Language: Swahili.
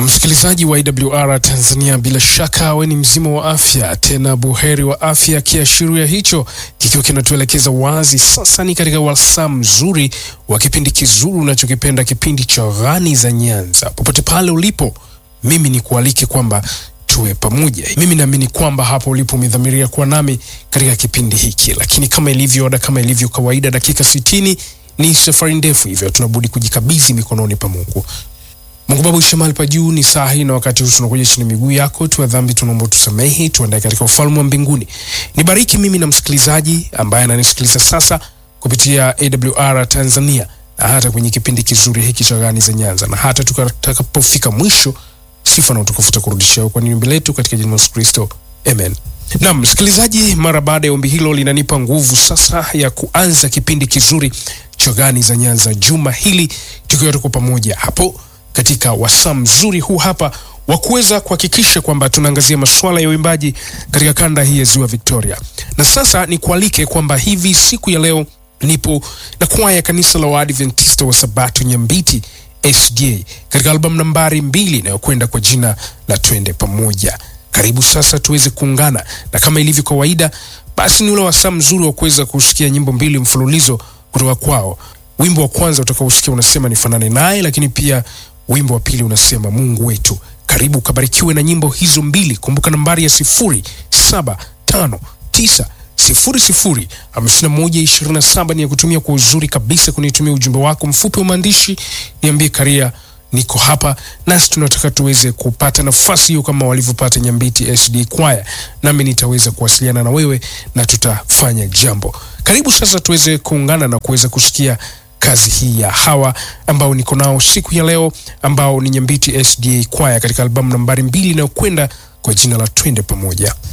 Msikilizaji wa IWR Tanzania, bila shaka we ni mzima wa afya, tena buheri wa afya. Kiashiria hicho kikiwa kinatuelekeza wazi sasa ni katika wasaa mzuri wa kipindi kizuri unachokipenda, kipindi cha Ghani za Nyanza. Popote pale ulipo, mimi ni kualike kwamba tuwe pamoja. Mimi naamini kwamba hapo ulipo umedhamiria kuwa nami katika kipindi hiki, lakini kama ilivyo ada, kama ilivyo kawaida, dakika sitini ni safari ndefu, hivyo tunabudi kujikabidhi mikononi pa Mungu. Mungu Baba uishe mahali pa juu, ni saa hii na wakati huu tunakuja chini miguu yako, tuwa dhambi tunaomba tusamehe, tuandae katika ufalme wa mbinguni. Nibariki mimi na msikilizaji ambaye ananisikiliza sasa kupitia AWR Tanzania na hata kwenye kipindi kizuri hiki cha Ghani za Nyanza, na hata tutakapofika mwisho, sifa na utukufu takurudishia kwa ombi letu katika jina la Yesu Kristo, amen. Naam, msikilizaji, mara baada ya ombi hilo linanipa nguvu sasa ya kuanza kipindi kizuri cha Ghani za Nyanza juma hili, tukiwa tuko pamoja hapo katika wasaa mzuri huu hapa wa kuweza kuhakikisha kwamba tunaangazia masuala ya uimbaji katika kanda hii ya Ziwa Victoria. Na sasa ni kualike kwamba hivi siku ya leo nipo na kwaya ya kanisa la Waadventista wa Sabato Nyambiti SDA katika albamu nambari mbili inayokwenda kwa jina la Twende Pamoja. Karibu sasa tuweze kuungana, na kama ilivyo kawaida, basi ni ule wasaa mzuri wa kuweza kusikia nyimbo mbili mfululizo kutoka kwao. Wimbo wa kwanza utakaosikia unasema nifanane naye, lakini pia wimbo wa pili unasema Mungu wetu. Karibu ukabarikiwe na nyimbo hizo mbili. Kumbuka nambari ya sifuri saba tano tisa sifuri sifuri hamsini na moja ishirini na saba ni ya kutumia kwa uzuri kabisa kunitumia ujumbe wako mfupi wa maandishi, niambie Karia, niko hapa nasi tunataka tuweze kupata nafasi hiyo kama walivyopata Nyambiti SD Kwaya, nami nitaweza kuwasiliana na wewe na tutafanya jambo. Karibu sasa tuweze kuungana na kuweza kusikia kazi hii ya hawa ambao niko nao siku ya leo ambao ni Nyambiti SDA Kwaya katika albamu nambari mbili inayokwenda kwa jina la Twende Pamoja.